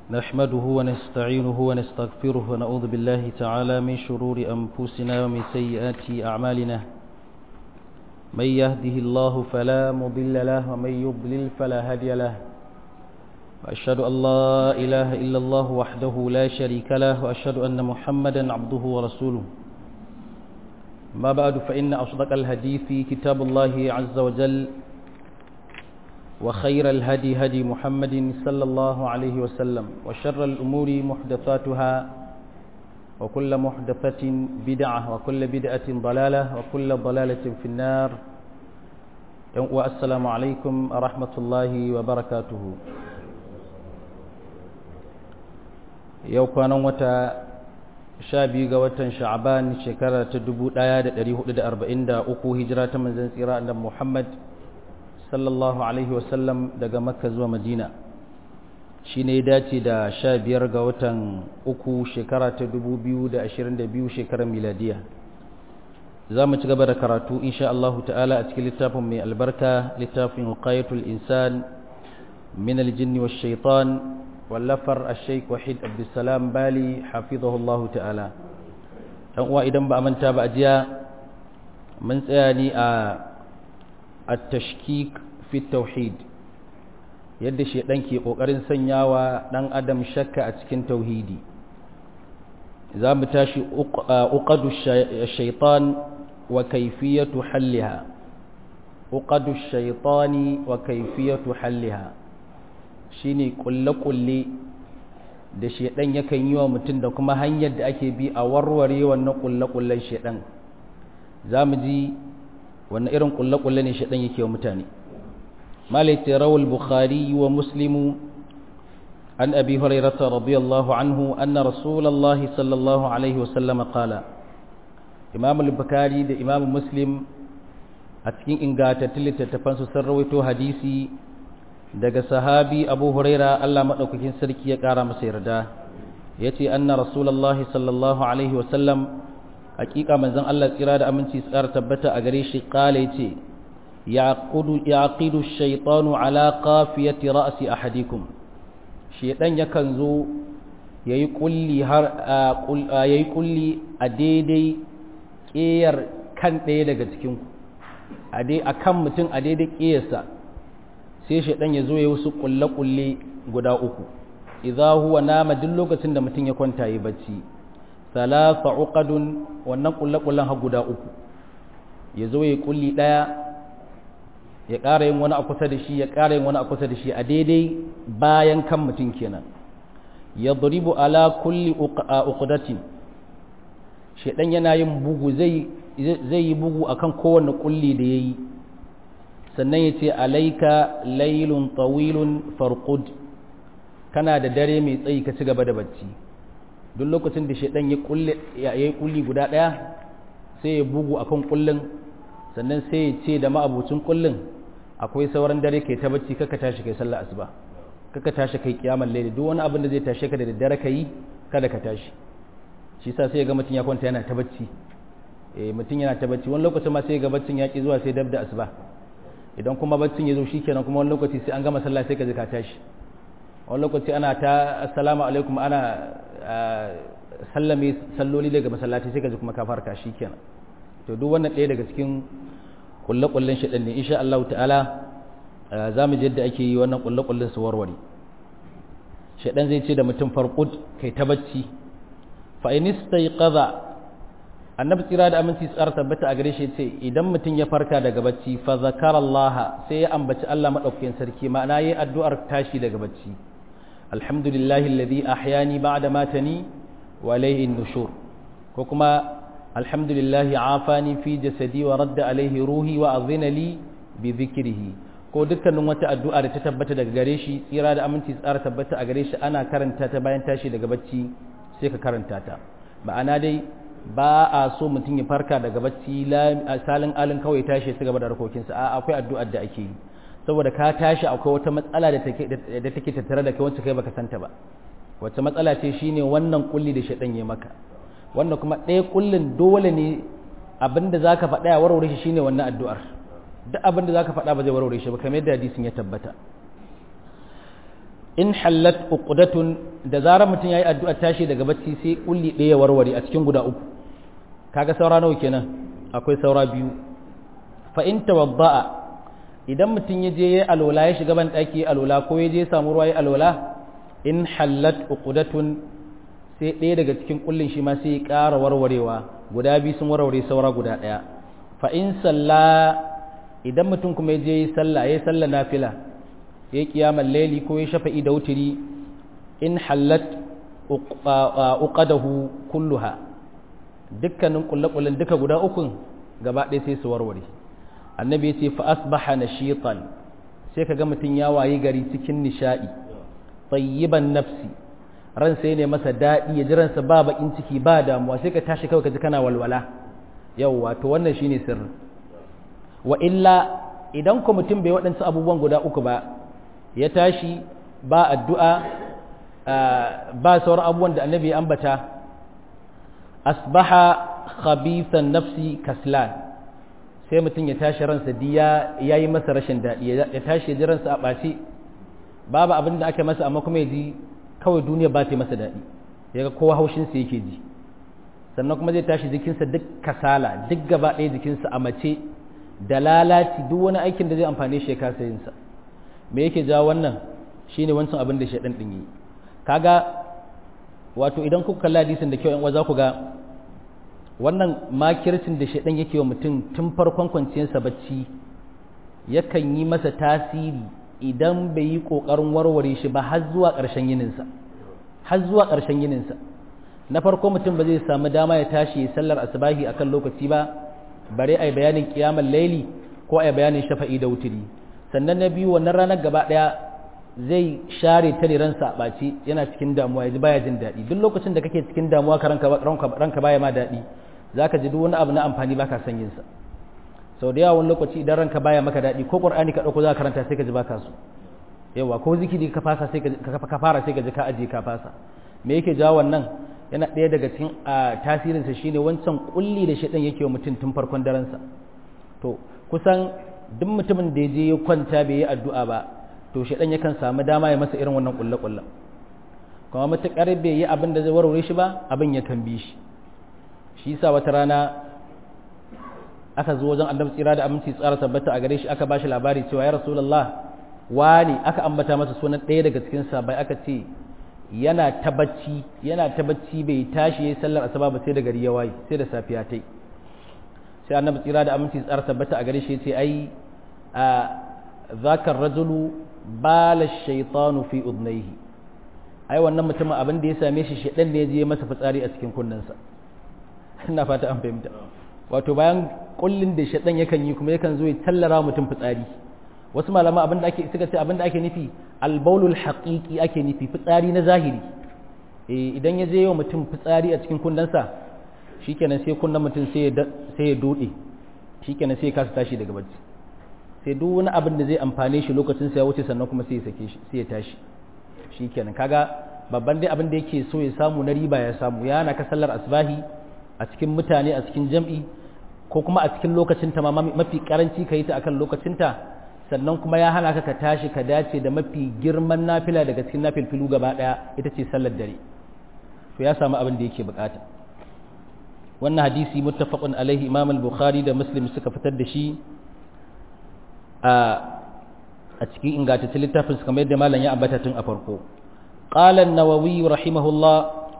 نحمده ونستعينه ونستغفره ونعوذ بالله تعالى من شرور أنفسنا ومن سيئات أعمالنا من يهده الله فلا مضل له ومن يضلل فلا هادي له وأشهد أن لا إله إلا الله وحده لا شريك له وأشهد أن محمدا عبده ورسوله ما بعد فإن أصدق الحديث كتاب الله عز وجل وخير الهدي هدي محمد صلى الله عليه وسلم وشر الأمور محدثاتها وكل محدثة بدعة وكل بدعة ضلالة وكل ضلالة في النار والسلام عليكم ورحمة الله وبركاته yau kwanan wata sha biyu ga watan sha'aban shekara ta dubu ɗaya da ɗari hudu da arba'in da uku hijira ta manzan tsira da muhammad sallallahu alaihi wasallam daga makka zuwa madina shi ne ya dace da sha biyar ga watan uku shekara ta dubu biyu da ashirin da biyu shekarar miladiya za mu ci gaba da karatu insha Allah ta'ala a cikin littafin mai albarka littafin qayatul insan min aljinni wa shaitan wallafar al-sheik wahid abdulsalam bali hafizahullahu ta'ala dan uwa idan ba a manta ba a jiya mun tsaya ni a at-tashkik fi tauhid yadda shedan ke kokarin sanyawa dan adam shakka a cikin tauhidi za mu tashi uqadu shaytan wa kayfiyatu halliha uqadu shaytani wa kayfiyatu halliha shine kulle-kulle da shedan yakan yi wa mutum da kuma hanyar da ake bi a warware wannan kulle-kullen shedan za mu ji wannan irin kulle-kulle ne shedan yake wa mutane malaiti rawul bukhari wa muslimu an abi hurairata radiyallahu anhu anna rasulullahi sallallahu alaihi wasallam qala imam al-bukhari da imam muslim a cikin ingantattun littattafansu sun rawaito hadisi daga sahabi abu huraira Allah maɗaukakin sarki ya ƙara masa yarda ya ce anna rasulallahi sallallahu alaihi wasallam hakika manzon Allah tsira da aminci tsara tabbata a gare shi ƙala ya ce ya aqidu shaitanu ala qafiyati ra'si ahadikum shaitan yakan zo yayi kulli har yayi kulli a daidai ƙeyar kan ɗaya daga cikin ku a dai akan mutum a daidai ƙeyarsa sai shaidan ya zo ya wasu kulle-kulle guda uku idza huwa nama duk lokacin da mutum ya kwanta yi bacci salasa uqadun wannan kulle-kullen ha guda uku ya zo ya kulli daya ya ƙara yin wani a kusa da shi ya ƙara yin wani a kusa da shi a daidai bayan kan mutum kenan ya duribu ala kulli uqdatin shaidan yana yin bugu zai zai yi bugu akan kowanne kulli da yayi sannan ya ce alaika lailun tawilun farqud kana da dare mai tsayi ka ci gaba da bacci duk lokacin da shaidan ya kulle ya yi kulli guda daya sai ya bugu akan kullun sannan sai ya ce da ma'abucin kullun akwai sauran dare kai ta bacci kaka tashi kai sallar asuba kaka tashi kai kiyamar laili duk wani abin da zai tashe ka da daddare kai kada ka tashi shi yasa sai ya ga mutum ya kwanta yana ta bacci eh mutum yana ta bacci wani lokacin ma sai ya ga baccin ya ki zuwa sai dab da asuba idan kuma baccin ya zo shi kenan kuma wani lokaci sai an gama sallah sai ka ji ka tashi wani lokaci ana ta assalamu alaikum ana sallame salloli daga masallaci sai ka ji kuma ka farka shi kenan to duk wannan ɗaya daga cikin kulle-kullen shaɗan ne insha Allah ta'ala za mu je yadda ake yi wannan kulle-kullen su warware shaɗan zai ce da mutum farkud kai ta bacci fa in istayqadha annabi tsira da aminci tsar tabbata a gare shi ce idan mutum ya farka daga bacci fa zakara Allah sai ya ambaci Allah madaukakin sarki ma'ana yayi addu'ar tashi daga bacci alhamdulillahi alladhi ahyani ba'da matani wa ilayhi nushur ko kuma alhamdulillahi afani fi jasadi wa radda alayhi ruhi wa azina li bi dhikrihi ko dukkanin wata addu'a da ta tabbata daga gare shi tsira da aminci tsar tabbata a gare shi ana karanta ta bayan tashi daga bacci sai ka karanta ta ma'ana dai ba a so mutum ya farka daga bacci salin alin kawai tashi su gaba da harkokinsa a akwai addu'ar da ake yi saboda ka tashi akwai wata matsala da take tattare da kai wacce kai baka santa ba wacce matsala ce shine wannan kulli da shaɗan ya maka wannan kuma ɗaya kullin dole ne abinda zaka faɗa ya warware shi shine wannan addu'ar duk abinda zaka faɗa ba zai warware shi ba kamar yadda hadisin ya tabbata in hallat uqdatun da zarar mutum yayi addu'a tashi daga bacci sai kulli ɗaya warware a cikin guda uku kaga saura nawa kenan akwai saura biyu fa in tawadda'a idan mutum ya je yayi alwala ya shiga ban daki alwala ko ya je samu ruwa yayi alwala in hallat uqdatun sai ɗaya daga cikin kullin shi ma sai ya ƙara warwarewa guda biyu sun warware saura guda ɗaya fa in salla idan mutum kuma ya je yi sallah ya yi sallah nafila ya yi kiyamar laili ko ya shafa'i da wuturi in hallat uqadahu kulluha dukkanin kullakulin duka guda ukun gaba ɗaya sai su warware annabi ya ce fa asbaha nashitan sai kaga mutum ya wayi gari cikin nishadi tayyiban nafsi ran sai ne masa daɗi ya ji ransa ba bakin ciki ba damuwa sai ka tashi kawai ka ji kana walwala yawwa to wannan shine sirri wa illa idan ku mutum bai waɗansu abubuwan guda uku ba ya tashi ba addu'a ba sauran abubuwan da annabi ya ambata asbaha khabithan nafsi kaslan sai mutum ya tashi ransa diya ya yi masa rashin daɗi ya tashi ya ji ransa a ɓace babu abin da aka masa amma kuma ya ji kawai duniya ba ta masa daɗi ya ga kowa haushinsa yake ji sannan kuma zai tashi jikinsa duk kasala duk gaba ɗaya jikinsa a mace da lalaci duk wani aikin da zai amfani shi ya kasa yinsa me yake jawo wannan shine wancan abin da shaɗan ɗin yi kaga wato idan kuka kalla hadisin da kyau yan uwa za ku ga wannan makircin da shaɗan yake wa mutum tun farkon kwanciyarsa bacci yakan yi masa tasiri idan bai yi ƙoƙarin warware shi ba har zuwa ƙarshen yininsa har zuwa ƙarshen yininsa na farko mutum ba zai samu dama ya tashi ya sallar asubahi akan lokaci ba bare ai bayanin kiyamar laili ko ai bayanin shafa'i da wuturi sannan na biyu wannan ranar gaba ɗaya zai share ta ne ransa a ɓaci yana cikin damuwa ya ji baya jin daɗi duk lokacin da kake cikin damuwa ka ranka baya ma daɗi za ka ji duk wani abu na amfani baka son yin sa sau da yawa wani lokaci idan ranka baya maka daɗi ko ƙur'ani ka ɗauko za ka karanta sai ka ji baka so yawa ko zikiri ka fasa sai ka fara sai ka ji ka ajiye ka fasa me yake jawo wannan yana ɗaya daga cikin tasirinsa shine wancan kulli da shaɗan yake wa mutum tun farkon darensa to kusan duk mutumin da ya je ya kwanta bai yi addu'a ba to shaɗan yakan samu dama ya masa irin wannan kulle kullen kuma matuƙar bai yi abin da zai warware shi ba abin ya kan bi shi shi yasa wata rana aka zo wajen annabi tsira da aminci tsara tabbata a gare shi aka bashi labari cewa ya rasulullah wani aka ambata masa sunan ɗaya daga cikin sabai aka ce yana ta bacci yana ta bacci bai tashi yayin sallar asuba ba sai da gari ya waye sai da safiya tai sai annabi tsira da aminci tsara tabbata a gare shi yace ai a zakar rajulu bala shaytanu fi udnayhi ai wannan mutumin abin da ya same shi shedan ne ya je masa fitsari a cikin kunnensa ina fata an fahimta wato bayan kullin da shedan yakan yi kuma yakan zo ya tallara mutum fitsari wasu malama abin da ake suka ce abin da ake nufi albaulul haqiqi ake nufi fitsari na zahiri eh idan ya je yau mutum fitsari a cikin kundansa shikenan sai kunnan mutum sai ya sai ya dode shikenan sai ya kasa tashi daga bacci sai duk wani abin da zai amfane shi lokacin sa ya wuce sannan kuma sai ya sake shi sai ya tashi shikenan kaga babban dai abin da yake so ya samu na riba ya samu ya na ka sallar asbahi a cikin mutane a cikin jam'i ko kuma a cikin lokacin ta mafi karanci ka yi ta akan lokacin ta sannan kuma ya hana ka ka tashi ka dace da mafi girman nafila daga cikin nafilfilu gaba daya ita ce sallar dare to ya samu abin da yake bukata wannan hadisi muttafaqun alaihi imam al-bukhari da muslim suka fitar da shi a a cikin ingantaccen littafin su kamar yadda malam ya ambata tun a farko qala an-nawawi rahimahullah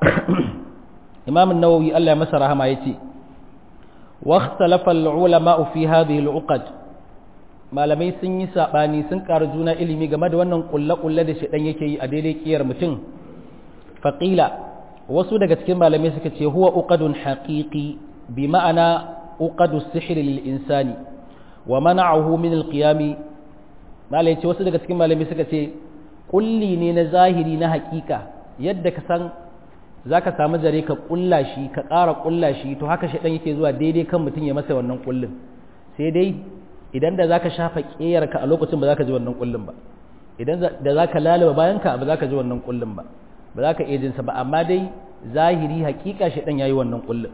imam an-nawawi Allah ya masa rahama yace wa ikhtalafa al-ulama fi hadhihi al-uqad malamai sun yi saɓani sun ƙara juna ilimi game da wannan ƙulle-ƙulle da shaɗan yake yi a daidai ƙiyar mutum faƙila wasu daga cikin malamai suka ce huwa uqadun haqiqi bi ma'ana uqadu sihri lil insani wa mana'ahu min al qiyami malai ce wasu daga cikin malamai suka ce kulli ne na zahiri na haƙiƙa yadda ka san zaka samu zare ka ƙulla shi ka ƙara ƙulla shi to haka shaɗan yake zuwa daidai kan mutum ya masa wannan ƙullin sai dai idan da zaka shafa ƙeyarka a lokacin ba ka ji wannan kullum ba idan da zaka lalaba bayanka ba ka ji wannan kullum ba ba za ka iya jinsa ba amma dai zahiri hakika shi dan yayi wannan kullum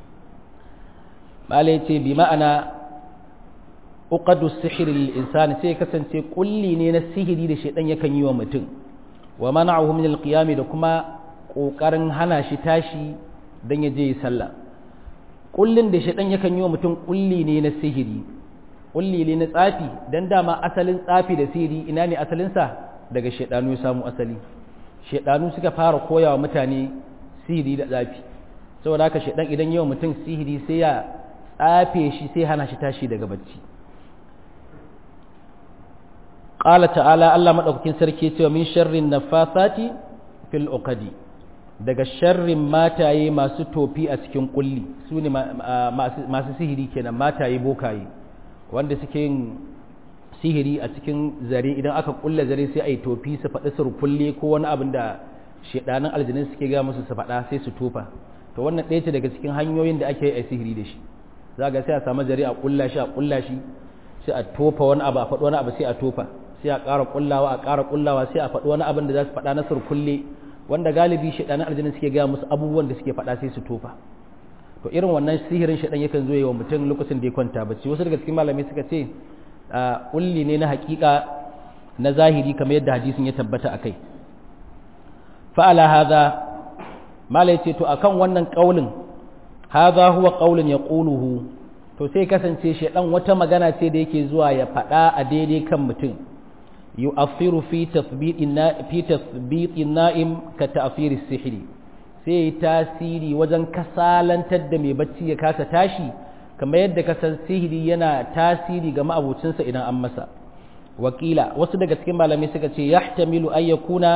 mala yace bi ma'ana uqadu sihri lil insani sai kasance kulli ne na sihiri da shedan yakan yi wa mutum wa mana'ahu min alqiyami da kuma kokarin hana shi tashi dan ya je yi sallah kullin da shedan yakan yi wa mutum kulli ne na sihiri kulli ne na tsafi dan dama asalin tsafi da sihiri ina ne asalin sa daga shedanu ya samu asali shedanu suka fara koyawa mutane sihiri da tsafi saboda haka shedan idan yawa mutum sihiri sai ya tsafe shi sai hana shi tashi daga bacci qala ta'ala Allah madaukakin sarki ya ce min sharrin nafasati fil uqadi daga sharrin mataye masu tofi a cikin kulli su ne masu sihiri kenan mataye bokaye wanda suke yin sihiri a cikin zare idan aka kulla zare sai a yi tofi su faɗi surkulle ko wani abin da shedanin aljinin suke ga musu su faɗa sai su tofa to wannan ɗaya ce daga cikin hanyoyin da ake yi a sihiri da shi za ga sai a samu zare a kulla shi a kulla shi sai a tofa wani abu a faɗi wani abu sai a tofa sai a ƙara kullawa a ƙara kullawa sai a faɗi wani abin da za su faɗa na surkulle wanda galibi shaɗanin aljinin suke gaya musu abubuwan da suke faɗa sai su tofa to irin wannan sihirin shaɗan yakan zo wa mutum lokacin da ya kwanta bacci wasu daga cikin malamai suka ce kulli ne na haƙiƙa na zahiri kamar yadda hadisin ya tabbata akai fa'ala hadha malai ce to akan wannan kaulin hadha huwa qaulun yaquluhu to sai kasance shaɗan wata magana ce da yake zuwa ya faɗa a daidai kan mutum yu'affiru fi tathbitin fi tathbitin na'im ka ta'fir sihiri sai tasiri wajen kasalantar da mai bacci ya kasa tashi kamar yadda kasan sihiri yana tasiri ga ma'abucinsa idan an masa wakila wasu daga cikin malamai suka ce yahtamilu ayyakuna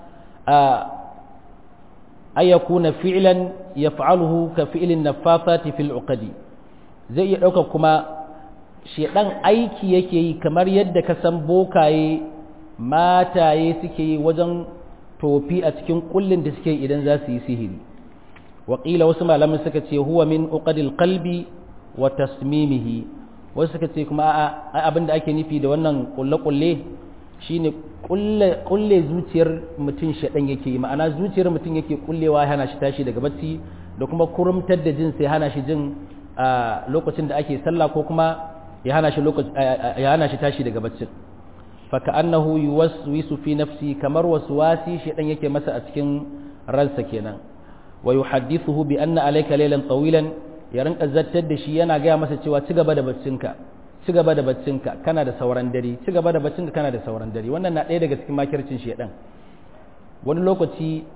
ayyakuna fi'lan yaf'aluhu ka fi'lin naffafati fil uqadi zai iya dauka kuma shedan aiki yake yi kamar yadda ka san bokaye mataye suke yi wajen tofi a cikin kullin da suke idan za su yi sihiri waƙila wasu malamin suka ce huwa min uqadil qalbi wa tasmimihi wasu suka ce kuma a abin da ake nufi da wannan kulle-kulle shine kulle kulle zuciyar mutum shaɗan yake yi ma'ana zuciyar mutum yake kullewa hana shi tashi daga bacci da kuma kurumtar da jin sai hana shi jin lokacin da ake sallah ko kuma ya hana shi ya hana shi tashi daga baccin فكأنه يوسوس في نفسي كمر وسواسي شيطان yake masa a cikin ransa kenan wa yuhaddithuhu bi anna alayka laylan tawilan ya rinka zattar da shi yana gaya masa cewa ci gaba da baccinka ci gaba da baccinka kana da sauran dare ci gaba da baccinka kana da sauran dare wannan na ɗaya daga cikin makircin shedan wani lokaci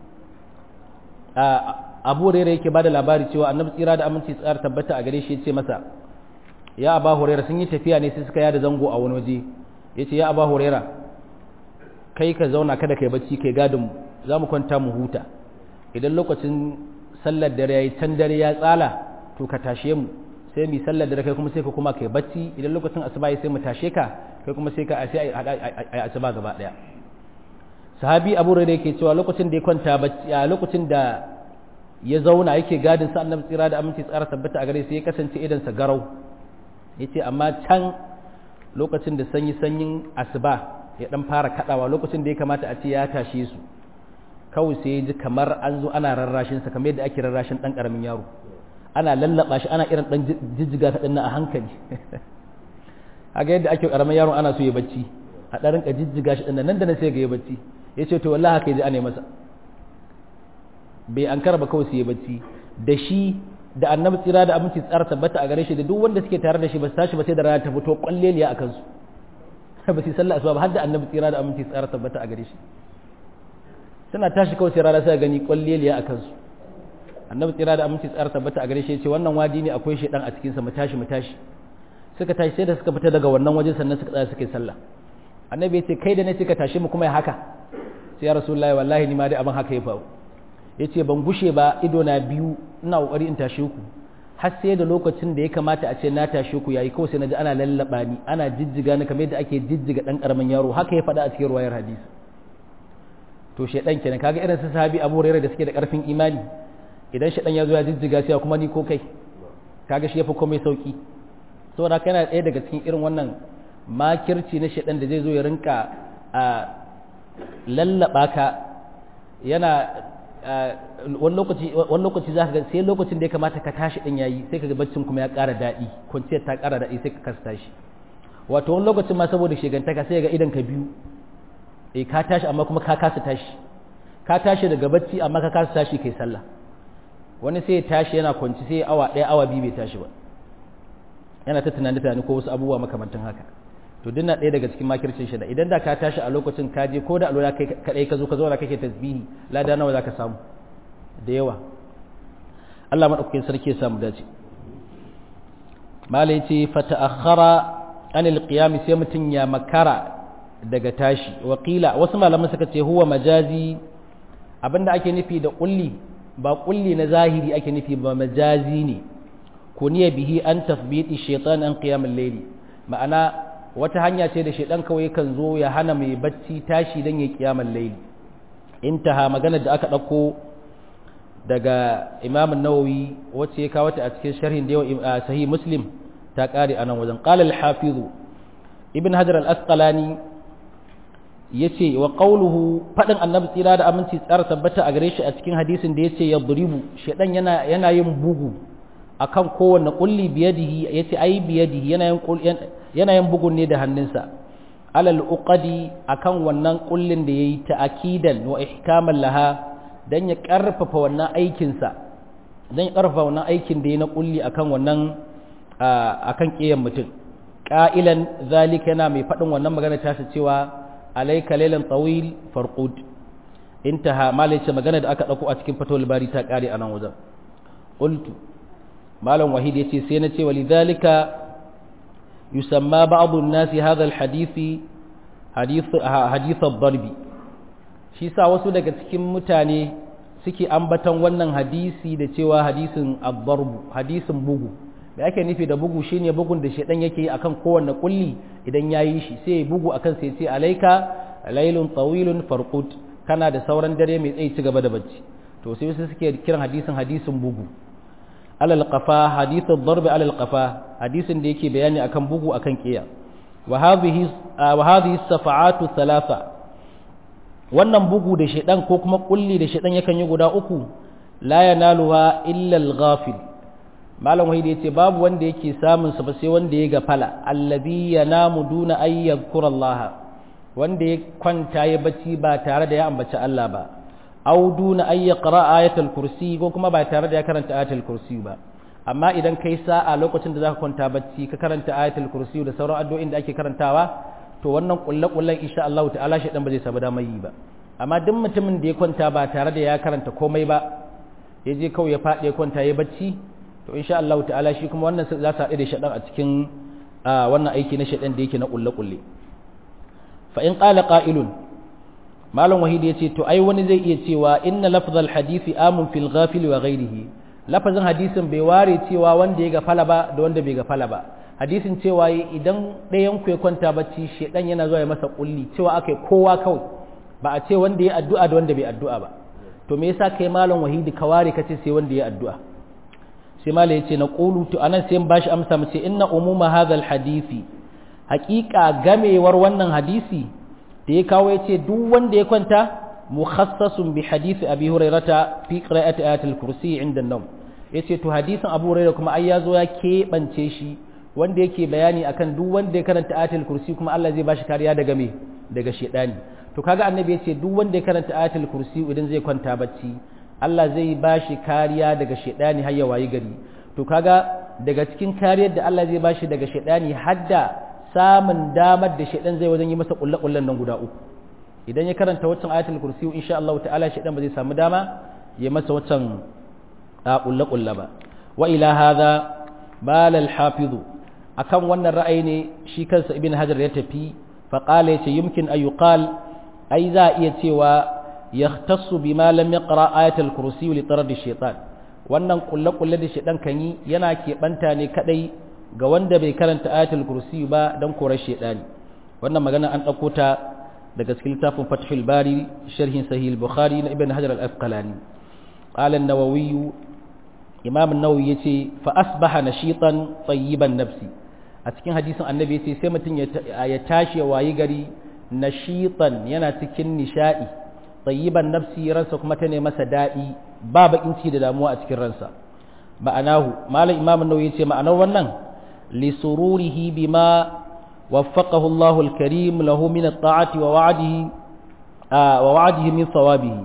abu rere yake bada labari cewa annabi tsira da aminci tsar tabbata a gare shi ya ce masa ya aba hurairah sun yi tafiya ne sai suka yada zango a wani waje ya ce ya aba huraira kai ka zauna kada kai bacci kai gadin za mu kwanta mu huta idan lokacin sallar dare ya yi can dare ya tsala to ka tashe mu sai mu sallar dare kai kuma sai ka kuma kai bacci idan lokacin asuba ya sai mu tashe ka kai kuma sai ka a sai a asuba gaba daya sahabi abu huraira yake cewa lokacin da ya kwanta bacci a lokacin da ya zauna yake gadin sa annabi tsira da aminci tsara tabbata a gare sai ya kasance idan sa garau yace amma can lokacin da sanyi-sanyin asuba ya dan fara kadawa lokacin da ya kamata a ce ya tashe su kawai sai ya ji kamar an zo ana rarrashin sa kamar yadda ake rarrashin dan karamin yaro ana lallaba shi ana irin dan jijjiga ta dinnan a hankali haka yadda ake karamin yaro ana so ya bacci a dan rinka jijjiga shi dinnan nan da nan sai ga ya bacci yace to wallahi haka yaji ana masa bai an karba kawai sai ya bacci da shi da annabi tsira da abinci tsara tabbata a gare shi da duk wanda suke tare da shi ba su tashi ba sai da rana ta fito kwalleliya a kansu ba su sallah asuba ba har da annabi tsira da abinci tsara tabbata a gare shi suna tashi kawai sai rana sai gani kwalleliya a kansu annabi tsira da abinci tsara tabbata a gare shi ya ce wannan wadi ne akwai shedan a cikin sa mu tashi mu tashi suka tashi sai da suka fita daga wannan wajen sannan suka tsaya suka yi sallah annabi ya ce kai da ne suka tashi mu kuma ya haka sai ya rasulullahi wallahi ni ma dai abin haka ya faru ya ce ban gushe ba ido na biyu ina ƙoƙari in tashe ku har sai da lokacin da ya kamata a ce na tashe ku yayi kawai sai na ji ana lallaba ni ana jijjiga ni kamar yadda ake jijjiga ɗan ƙaramin yaro haka ya faɗa a cikin ruwayar hadisi to shedan kenan kaga irin su sahabi Abu Hurairah da suke da ƙarfin imani idan shedan ya zo ya jijjiga sai kuma ni ko kai kaga shi yafi komai sauki saboda haka yana ɗaya daga cikin irin wannan makirci na shedan da zai zo ya rinka a lallaba ka yana wani lokaci za ka ga sai lokacin da ya kamata ka tashi din yayi sai ka ga baccin kuma ya ƙara daɗi kwanciyar ta ƙara daɗi sai ka kasa tashi wato wani lokacin ma saboda shegantaka sai ga idan ka biyu eh ka tashi amma kuma ka kasa tashi ka tashi daga bacci amma ka kasa tashi kai sallah wani sai ya tashi yana kwanci sai awa ɗaya awa biyu bai tashi ba yana ta tunani tunani ko wasu abubuwa makamantan haka to dinna ɗaya daga cikin makircin shi da idan da ka tashi a lokacin ka je ko da alwala kai kadai ka zo ka zauna kake tasbihi lada nawa zaka samu da yawa Allah madaukakin sarki ya samu dace mala yace fa ta'akhkhara anil qiyam sai mutun ya makara daga tashi wakila wasu malaman suka ce huwa majazi abinda ake nufi da kulli ba kulli na zahiri ake nufi ba majazi ne kuniya bihi an tafbiti shaitan an qiyamul layli ma'ana wata hanya ce da shaitan kawai kan zo ya hana mai bacci tashi dan ya qiyamul layli intaha magana da aka dauko daga Imam an-Nawawi wacce ya kawo ta a cikin sharhin da sahih Muslim ta kare anan wajen qala al-hafiz ibn hajar al-asqalani yace wa qawluhu fadin annabi tsira da aminci tsara tabbata a gare shi a cikin hadisin da yace yadribu shedan yana yana yin bugu akan kowanne kulli biyadihi yace ai biyadihi yana yin yana yin bugun ne da hannunsa alal uqadi akan wannan kullin da yayi ta'kidan wa ihkaman laha dan ya karfafa wannan aikin sa dan ya karfafa wannan aikin da yayi na kulli akan wannan akan kiyan mutum qa'ilan zalika yana mai fadin wannan magana ta cewa alaika lailan tawil farqud intaha malaice magana da aka dauko a cikin fatawul bari ta kare anan wajen qultu malam wahid yace sai na ce walidhalika yusamma ba'd an-nasi hadha al-hadith hadith hadith ad-darb shi sa wasu daga cikin mutane suke ambaton wannan hadisi da cewa hadisin ad-darb hadisin bugu da ake nufi da bugu shine bugun da shedan yake yi akan kowanne kulli idan yayi shi sai ya bugu akan sai ce alaika laylun tawilun farqut kana da sauran dare mai tsayi ci gaba da bacci to sai wasu suke kiran hadisin hadisin bugu alal qafa hadithu darb alal qafa hadisin da yake bayani akan bugu akan kiya wa hadhihi wa hadhihi safa'atu thalatha wannan bugu da shedan ko kuma kulli da shedan yakan yi guda uku la yanaluha illa al-ghafil malam wahid ya ce babu wanda yake samun sa ba sai wanda ya gafala allazi yanamu duna ay yadhkurallaha wanda ya kwanta ya bacci ba tare da ya ambaci Allah ba aw duna ay yaqra ayatul kursi ko kuma ba tare da ya karanta ayatul kursi ba amma idan kai sa'a lokacin da zaka kwanta bacci ka karanta ayatul kursi da sauran addu'o'in da ake karantawa to wannan kullakullan insha Allah ta'ala shi dan ba zai samu damar yi ba amma duk mutumin da ya kwanta ba tare da ya karanta komai ba ya je kawai ya faɗi ya kwanta ya bacci to insha Allah ta'ala shi kuma wannan za su haɗu da shaɗan a cikin wannan aiki na shaɗan da yake na ƙulle-ƙulle fa in ƙala ƙa'ilun malam wahidi ya ce to ai wani zai iya cewa inna lafzal hadisi amun fil ghafil wa ghairihi lafazin hadisin bai ware cewa wanda ya gafala ba da wanda bai gafala ba hadisin cewa idan ɗayan ku ya kwanta bacci shaɗan yana zuwa ya masa ƙulli cewa aka kowa kawai ba a ce wanda ya addu'a da wanda bai addu'a ba to me yasa kai malam wahidi ka ware ka ce sai wanda ya addu'a sai mala ya ce na ƙulu to anan sai ba shi amsa mu ce inna umuma hadhal hadisi haƙiƙa gamewar wannan hadisi da ya kawo ya ce duk wanda ya kwanta mukhassasun bi hadisi abi hurairata fi qira'ati ayatul kursi inda nawm yace to hadisin abu hurairah kuma ai yazo ya keɓance shi wanda yake bayani akan duk wanda ya karanta ayatul kursi kuma Allah zai bashi kariya daga me daga shedani to kaga annabi yace duk wanda ya karanta ayatul kursi idan zai kwanta bacci Allah zai ba shi kariya daga shaidani har ya wayi gari to kaga daga cikin kariyar da Allah zai ba shi daga shaidani hadda samun damar da shaidan zai wajen yi masa kullakullan nan guda uku idan ya karanta waccan ayatul kursi insha Allah ta'ala shaidan ba zai samu dama ya masa waccan kullakulla ba wa ila hadha bal al hafiz akan wannan ra'ayi ne shi kansa ibn hajar ya tafi fa qala yace yumkin ayuqal ai za iya cewa yahtassu bima lam yaqra ayatul kursi li tarad shaytan wannan kulle kulle da shaytan kan yi yana keɓanta ne kadai ga wanda bai karanta ayatul kursi ba dan korar shaytani wannan magana an dauko ta daga cikin littafin fathul bari sharhin sahih al-bukhari na ibn hajar al-asqalani qala an-nawawi imam an-nawawi yace fa asbaha nashitan tayyiban nafsi a cikin hadisin annabi yace sai mutum ya tashi ya wayi gari nashitan yana cikin nishadi tayyiban nafsi ransa kuma ta ne masa daɗi ba bakin ciki da damuwa a cikin ransa ma'anahu malam imam an-nawawi yace ma'anar wannan li sururihi bima waffaqahu Allah al-karim lahu min at-ta'ati wa wa'dihi wa wa'adihi min thawabihi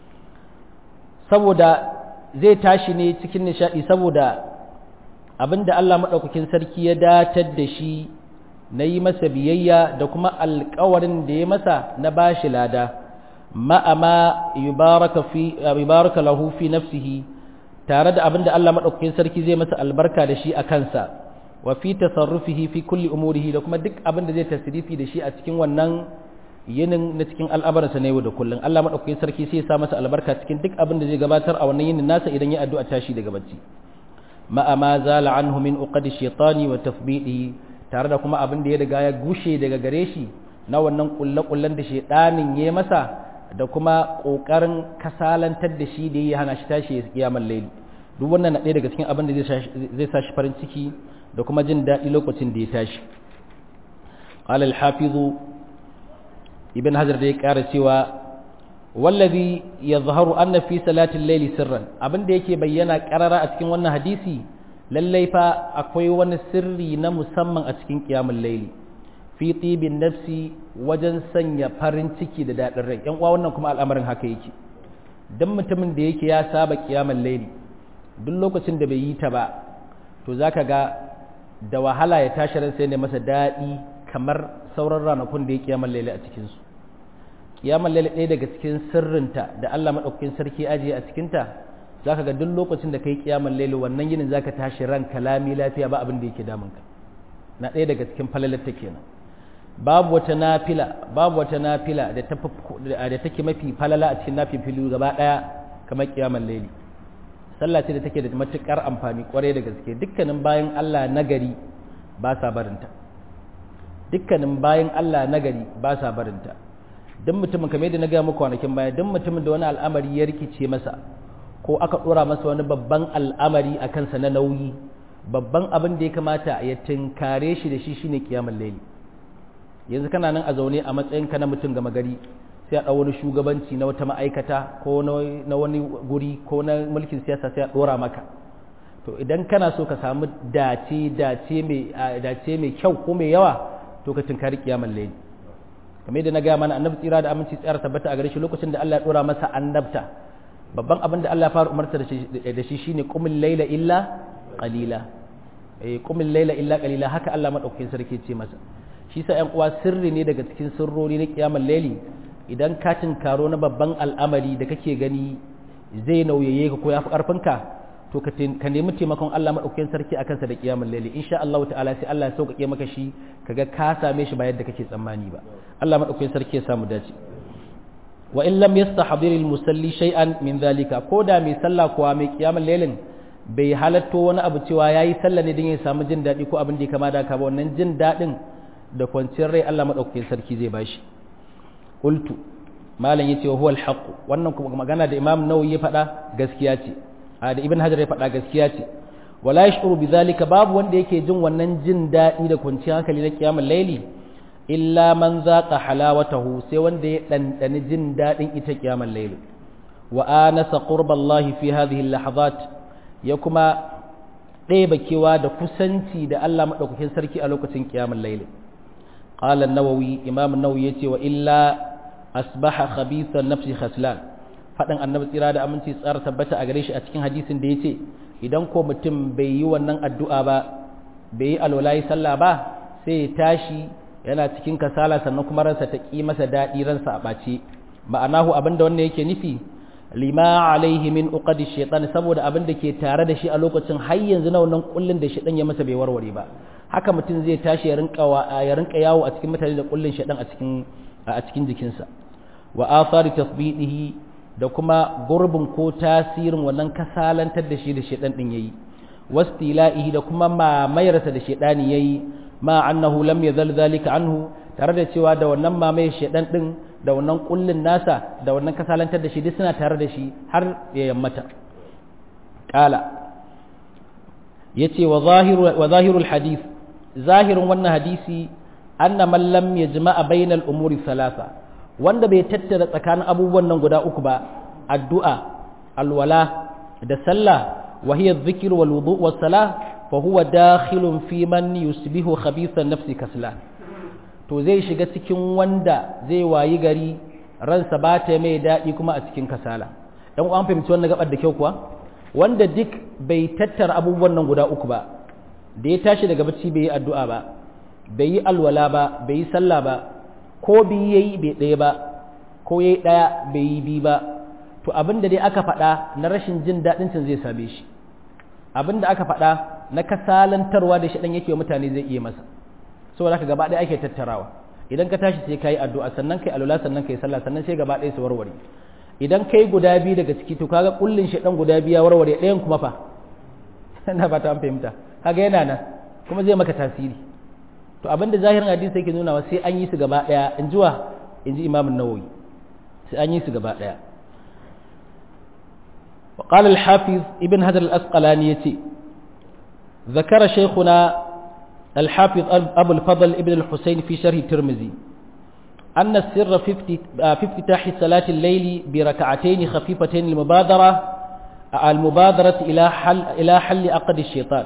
saboda zai tashi ne cikin nishadi saboda abinda Allah madaukakin sarki ya datar da shi na yi masa biyayya da kuma alkawarin da ya masa na bashi lada ma'ama yubaraka lahu fi nafsihi tare da abinda Allah madaukakin sarki zai masa albarka da shi a kansa wa fi tasarrufihi fi kulli umurihi da kuma duk abinda zai tasrifi da shi a cikin wannan yinin na cikin al'amuransa na yau da kullum Allah madaukakin sarki sai ya sa masa albarka cikin duk abinda zai gabatar a wannan yinin nasa idan ya addu'a tashi daga bacci ma'ama zala anhu min uqadi shaytani wa tafbidihi tare da kuma abin da ya riga ya gushe daga gare shi na wannan kulle-kullen da shaidanin ya masa da kuma ƙoƙarin kasalantar da shi da ya hana shi tashi ya kiyamar laili duk wannan na ɗaya daga cikin abin da zai sa shi farin ciki da kuma jin daɗi lokacin da ya tashi قال الحافظ ابن حجر da ya ƙara cewa wallazi yadhharu anna fi salatil layli sirran abin da yake bayyana ƙarara a cikin wannan hadisi lallai fa akwai wani sirri na musamman a cikin ƙiyamun laili fi tibin nafsi wajen sanya farin ciki da daɗin rai yan uwa wannan kuma al'amarin haka yake dan mutumin da yake ya saba ƙiyamun laili duk lokacin da bai yi ta ba to zaka ga da wahala ya tashi ran sai ne masa daɗi kamar sauran ranakun da ya ƙiyamun laili a cikin su ƙiyamun laili ɗaya daga cikin sirrinta da Allah madaukakin sarki ajiye a cikinta za ka ga duk lokacin da ka yi kiyaman laili wannan yinin za ka tashi ran kalami lafiya ba abin da yake damunka na ɗaya daga cikin falalarta kenan babu wata nafila babu wata nafila da da take mafi falala a cikin nafifilu gaba ɗaya kamar kiyaman laili sallah ce da take da matukar amfani kwarai da gaske dukkanin bayan Allah nagari ba sa barinta dukkanin bayan Allah nagari ba sa barinta duk mutumin kamar yadda na gaya muku kwanakin baya duk mutumin da wani al'amari ya rikice masa ko aka ɗora masa wani babban al'amari a kansa na nauyi babban abin da ya kamata ya tinkare shi da shi shine kiyamar laili yanzu kana nan a zaune a matsayinka na mutum gama gari sai a ɗau wani shugabanci na wata ma'aikata ko na wani guri ko na mulkin siyasa sai a ɗora maka to idan kana so ka samu dace dace mai kyau ko mai yawa to ka tinkari kiyamar laili kamar yadda na gaya mana annabi tsira da aminci tsara tabbata a gare shi lokacin da Allah ya ɗora masa annabta babban abin da Allah ya fara umarta da shi shine qumil layla illa qalila eh qumil layla illa qalila haka Allah madaukakin sarki ce masa shi sa ƴan uwa sirri ne daga cikin sirrori na kiyamar layli idan ka tinkaro na babban al'amari da kake gani zai nauyaye ka ko yafi karfin ka to ka nemi taimakon Allah madaukakin sarki akan sa da kiyamar layli insha Allah ta'ala sai Allah ya sauƙaƙe maka shi kaga ka same shi ba yadda kake tsammani ba Allah madaukakin sarki ya samu dace wa in lam yastahdir al musalli shay'an min dhalika ko da mai sallah kuwa mai kiyamul lailin bai halatto wani abu cewa yayi sallah ne don ya samu jin dadi ko abin da ya kama da ka ba wannan jin dadin da kwanciyar rai Allah madaukakin sarki zai bashi qultu malam yace huwa al haqq wannan kuma magana da imam nawawi ya faɗa gaskiya ce a da ibn hajar ya faɗa gaskiya ce wala yashuru bidhalika babu wanda yake jin wannan jin dadi da kwanciyar hankali na kiyamul laili illa man zaqa halawatahu sai wanda ya dandani jin dadin ita kiyamar layl wa anasa qurballahi fi hadhihi lahazat ya kuma ɗeba kewa da kusanci da Allah madaukakin sarki a lokacin kiyamar layl qala an-nawawi imam an-nawawi yace wa illa asbaha khabitha nafsi khaslan fadan annabi tsira da aminci tsara tabbata a gare shi a cikin hadisin da yace idan ko mutum bai yi wannan addu'a ba bai yi alwala sallah ba sai ya tashi yana cikin kasala sannan kuma ransa ta ƙi masa daɗi ransa a ɓace ma'anahu abin da wannan yake nufi lima alaihi min uqadi shaitan saboda abin da ke tare da shi a lokacin har yanzu na wannan kullun da shaitan ya masa bai warware ba haka mutum zai tashi ya rinka ya rinka yawo a cikin mutane da kullun shaitan a cikin a cikin jikinsa wa athari tasbidihi da kuma gurbin ko tasirin wannan kasalantar da shi da shaitan din yayi wastila'ihi da kuma mamayarsa da shaitani yayi ma annahu lam yazal zalika anhu tare da cewa da wannan mamaye shedan din da wannan kullun nasa da wannan kasalantar da shi duk suna tare da shi har ya yammata qala yace wa zahiru wa zahirul hadith zahirin wannan hadisi anna man lam yajma'a bainal umuri thalatha wanda bai tattara tsakanin abubuwan nan guda uku ba addu'a alwala da sallah wa hiya adh-dhikr wal wudu' was salah فهو داخل في من يصبح خبيث النفس كسلان to zai shiga cikin wanda zai wayi gari ransa ba ta mai daɗi kuma a cikin kasala dan uwan fahimci wannan gabar da kyau kuwa wanda duk bai tattara abubuwan nan guda uku ba da ya tashi daga bacci bai yi addu'a ba bai yi alwala ba bai yi sallah ba ko bi yayi bai ɗaya ba ko yayi ɗaya bai yi bi ba to abin da dai aka faɗa na rashin jin daɗin cin zai same shi abin da aka faɗa na kasalantarwa da shi ɗan yake mutane zai iya masa saboda haka gaba ɗaya ake tattarawa idan ka tashi sai ka yi addu'a sannan kai alwala sannan kai sallah sannan sai gaba ɗaya su warware idan kai guda biyu daga ciki to kaga kullun shi ɗan guda biyu ya warware ɗayan kuma fa ina ba ta fahimta kaga yana nan kuma zai maka tasiri to abin da zahirin hadisi yake nuna sai an yi su gaba ɗaya in ji wa in ji imamun nawawi sai an yi su gaba ɗaya وقال الحافظ ابن هذا الأسقلاني ذكر شيخنا الحافظ أبو الفضل ابن الحسين في شرح الترمذي أن السر في افتتاح صلاة الليل بركعتين خفيفتين المبادرة المبادرة إلى حل إلى حل عقد الشيطان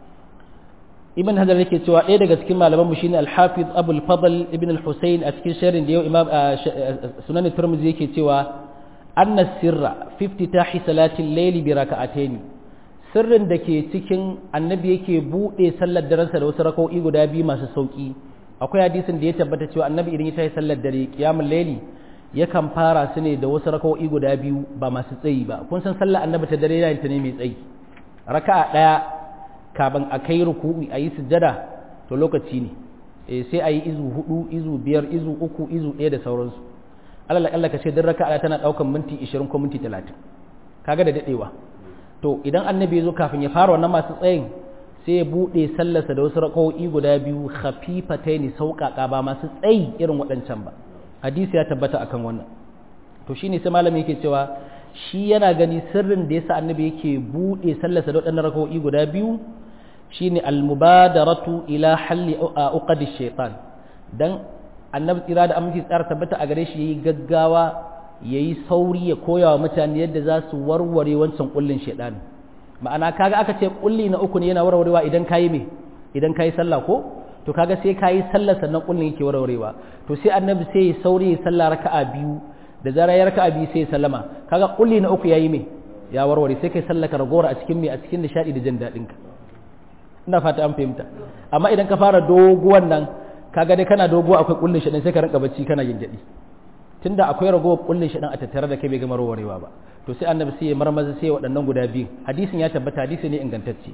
ابن هذا yake cewa ɗaya daga cikin malaman mu shine al-Hafiz Abu al-Fadl ibn al-Husayn a cikin sharhin da yau Imam Sunan Tirmidhi yake cewa anna sirra fi iftitahi salati al-layl bi raka'atayn sirrin da ke cikin annabi yake bude sallar daransa da wasu raka'o'i guda biyu masu sauki akwai hadisin da ya tabbata cewa annabi idan ya tayi sallar dare qiyamul layli yakan fara su ne da wasu raka'o'i guda biyu ba masu tsayi ba kun san sallar annabi ta dare yana ta ne mai tsayi raka'a daya kafin a kai ruku'i a yi sujjada to lokaci ne sai a yi izu hudu izu biyar izu uku izu ɗaya da sauransu alal akalla ka ce duk raka'a tana ɗaukan minti 20 ko minti 30 kaga da dadewa to idan annabi ya zo kafin ya fara wannan masu tsayin sai ya bude sallarsa da wasu raka'o'i guda biyu khafifataini sauƙaƙa ba masu tsayi irin waɗancan ba hadisi ya tabbata akan wannan to shine sai malami yake cewa shi yana gani sirrin da yasa annabi yake bude sallarsa da waɗannan raka'o'i guda biyu shine al-mubadaratu ila halli uqadi shaytan dan annabi tsira da aminci tsara tabbata a gare shi yayi gaggawa yayi sauri ya koya wa mutane yadda za su warware wancan kullin shaytan ma'ana kaga aka ce kulli na uku ne yana warwarewa idan kayi me idan kayi sallah ko to kaga sai kayi sallah sannan kullin yake warwarewa to sai annabi sai ya sauri ya sallah raka'a biyu da zara ya raka'a biyu sai ya sallama kaga kulli na uku yayi me ya warware sai kai sallaka ragowar a cikin me a cikin nishadi da jin dadin ka ina fata an fahimta amma idan ka fara doguwan nan kaga dai kana dogo akwai kullin shi sai ka rinka bacci kana gingadi tunda akwai ragowar kullin shi a tattare da kai bai gama warwarewa ba to sai annabi sai ya marmaza sai waɗannan guda biyu hadisin ya tabbata hadisi ne ingantacce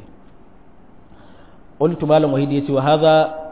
qultu malam wahidi yace wa hadha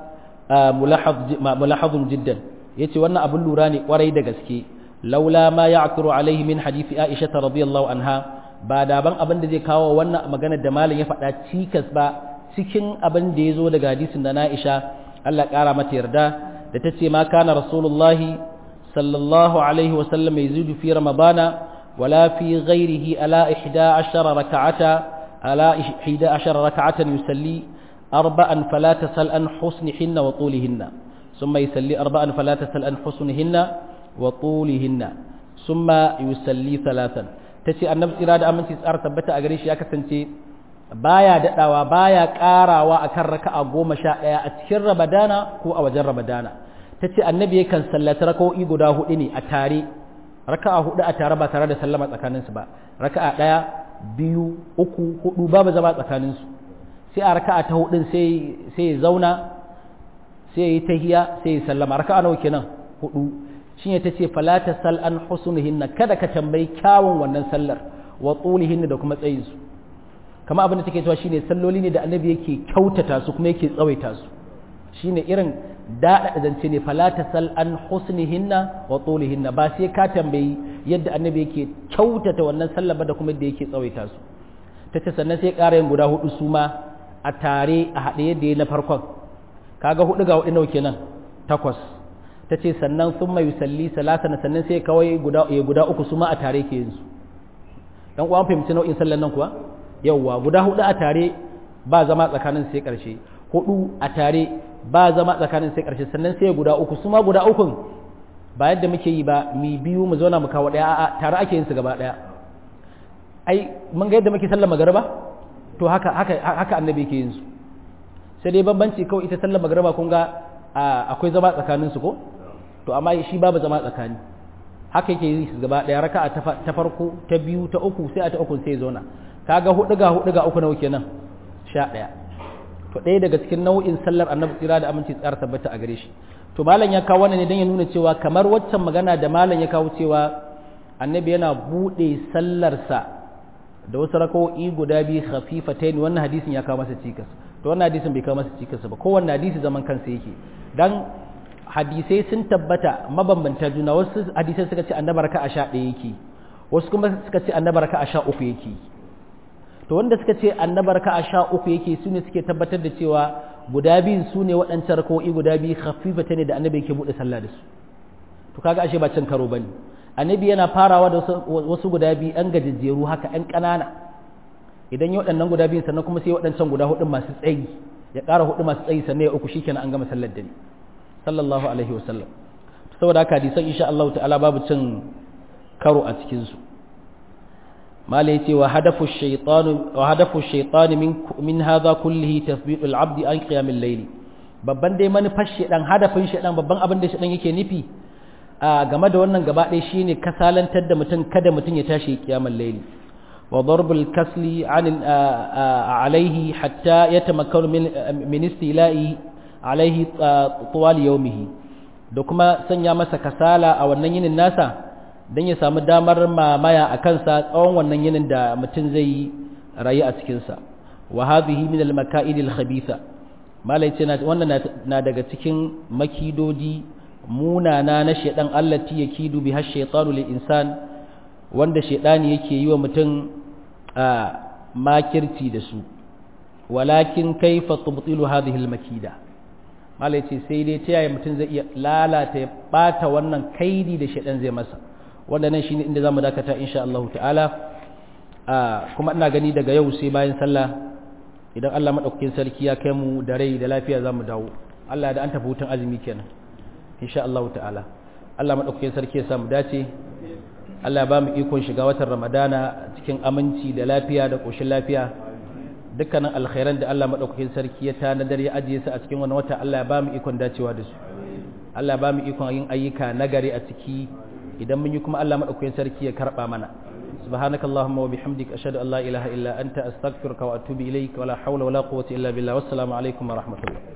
mulahadh jiddan yace wannan abun lura ne kwarai da gaske laula ma ya'kuru alaihi min hadisi aisha radiyallahu anha ba da ban abin da zai kawo wannan maganar da malam ya faɗa cikas ba cikin abin da ya zo daga hadisin da Aisha Allah ƙara mata yarda da ta ce ma kana rasulullahi sallallahu alaihi wasallam yazidu fi ramadana wala fi ghairihi ala 11 rak'ata ala 11 rak'atan yusalli arba'an fala tasal an husnihinna wa tulihinna thumma yusalli arba'an fala tasal an husnihinna wa tulihinna thumma yusalli thalathan tace annabi tsira da aminci tsara tabbata a gare shi ya kasance baya daɗawa baya ƙarawa a kan raka'a goma sha ɗaya a cikin ramadana ko a wajen ramadana ta ce annabi yakan sallata raka'o'i guda hudu ne a tare raka'a hudu a tare ba tare da sallama tsakaninsu ba raka'a ɗaya biyu uku hudu babu zama tsakaninsu sai a raka'a ta hudun sai ya zauna sai ya yi tahiya sai ya sallama raka'a nawa kenan hudu shi ne ta ce falata sal an husnuhinna kada ka tambayi kyawun wannan sallar wa tsulihinna da kuma tsayinsu kama abin da take cewa shine salloli ne da annabi yake kyautata su kuma yake tsawaita su shine irin daɗa zance ne fala sal an husnihinna wa tulihinna ba sai ka tambayi yadda annabi yake kyautata wannan sallah ba da kuma yadda yake tsawaita su tace sannan sai ƙara yin guda hudu su ma a tare a haɗe yadda ya na farkon kaga hudu ga hudu nawa kenan takwas tace sannan sun mai yusalli salasa sannan sai kawai guda guda uku su ma a tare ke yin su dan uwan fahimci nau'in sallan nan kuwa yauwa guda hudu a tare ba zama tsakanin sai karshe hudu a tare ba zama tsakanin sai karshe sannan sai guda uku su ma guda ukun ba yadda muke yi ba mi biyu mu zauna mu kawo daya a tare ake yin su gaba daya ai mun ga yadda muke sallar magariba to haka haka haka annabi yake yin su sai dai bambanci kawai ita sallar magariba kun ga akwai zama tsakanin su ko to amma shi babu zama tsakani haka yake yi su gaba ɗaya raka'a ta farko ta biyu ta uku sai a ta uku sai ya zauna kaga hudu ga hudu ga uku nawa kenan sha ɗaya to ɗaya daga cikin nau'in sallar annabi tsira da aminci tsara tabbata a gare shi to malam ya kawo wannan ne don ya nuna cewa kamar waccan magana da malam ya kawo cewa annabi yana buɗe sallarsa da wasu raka'o'i guda biyu khafifatain wannan hadisin ya kawo masa cikas to wannan hadisin bai kawo masa cikas ba kowanne hadisi zaman kansa yake dan hadisai sun tabbata mabambanta juna wasu hadisai suka ce annabi raka'a sha ɗaya yake wasu kuma suka ce annabi raka'a sha uku yake to wanda suka ce annabi raka'a sha uku yake su ne suke tabbatar da cewa guda biyun su ne waɗancan raka'o'i guda biyu khafifata ne da annabi yake buɗe sallah da su to kaga ashe ba cin karo bane annabi yana farawa da wasu guda biyu ɗan gajejjeru haka ɗan ƙanana idan yi waɗannan guda biyu sannan kuma sai waɗancan guda hudu masu tsayi ya ƙara hudu masu tsayi sannan ya uku shikenan an gama sallar dare sallallahu alaihi wa sallam saboda haka hadisan insha Allah ta'ala babu cin karo a cikin su mala yace wa hadafu shaytan wa hadafu shaytan min min hadha kullihi tathbitul abdi an qiyamil layl babban dai manufar shedan hadafin shedan babban abin da shedan yake nufi a game da wannan gaba ɗaya shine kasalantar da mutum kada mutum ya tashi kiyamar laili wa darbul kasli an alaihi hatta yatamakkanu min min istila'i alaihi tuwal yawmihi da kuma sanya masa kasala a wannan yinin nasa dan ya samu damar mamaya a kansa tsawon wannan yinin da mutum zai rayu a cikin sa wa hadhihi min al maka'id al khabitha malai ce wannan na daga cikin makidoji munana na shaidan allati yakidu biha shaytanu lil insan wanda shaidani yake yi wa mutum a makirci da su walakin kaifa tubtilu hadhihi al makida malai ce sai dai ta yaya mutum zai iya lalata ya bata wannan kaidi da shaidan zai masa wanda nan shine inda zamu dakata insha Allah ta'ala kuma ina gani daga yau sai bayan sallah idan Allah madaukakin sarki ya kai mu da rai da lafiya zamu dawo Allah da an tafi hutun azumi kenan insha Allah ta'ala Allah madaukakin sarki ya samu dace Allah ya ba mu ikon shiga watan Ramadana cikin aminci da lafiya da koshin lafiya dukkanin alkhairan da Allah madaukakin sarki ya tanadar ya ajiye su a cikin wannan wata Allah ya ba mu ikon dacewa da su Allah ya ba mu ikon yin ayyuka nagari a ciki idan mun yi kuma Allah madaukakin sarki ya karba mana سبحانك اللهم وبحمدك أشهد أن لا إله إلا أنت أستغفرك وأتوب إليك ولا حول ولا قوة إلا بالله والسلام عليكم ورحمة الله